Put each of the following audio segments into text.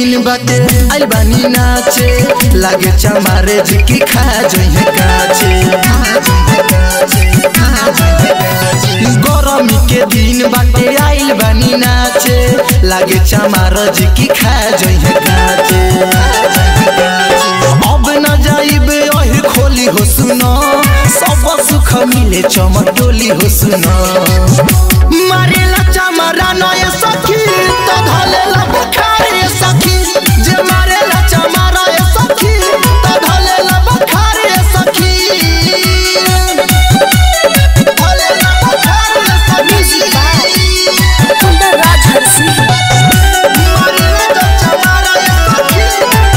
दिन बाटे आइल बानी नाचे लागे चमारे जिकी खा जइहे काचे गरमी के दिन बाटे आइल बानी नाचे लागे चमार जिकी खा जइहे काचे अब न जाइबे ओही खोली हो सुनो सब सुख मिले चमटोली हो सुनो मारेला चमरा नय सखी तो धलेला बुखार ये सखी जे मारेला चमरा ये सखी तो धलेला बुखार ये सखी धलेला बुखार ये सखी कुंदन राज हरसी मारेला चमरा ये सखी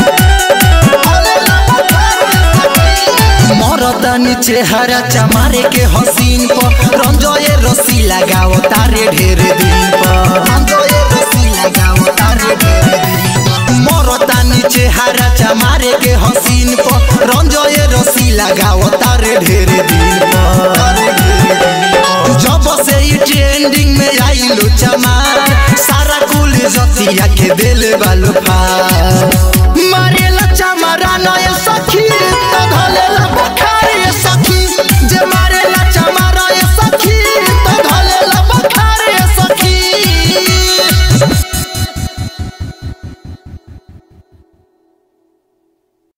धलेला बुखार ये सखी मरदानी चेहरा चमारे के हसीन पर रंजोए रसी लगाओ तारे ढेर दिन पर रंजोए रसी लगाओ तारे ढेर दिन पर मरदानी चेहरा चमारे के हसीन पर रंजोए रसी लगाओ तारे ढेर दिन पर तारे ढेर दिन पर। जब से ई ट्रेंडिंग में आइलो चमार सारा कुल जतिया के दिल बालू फार मारे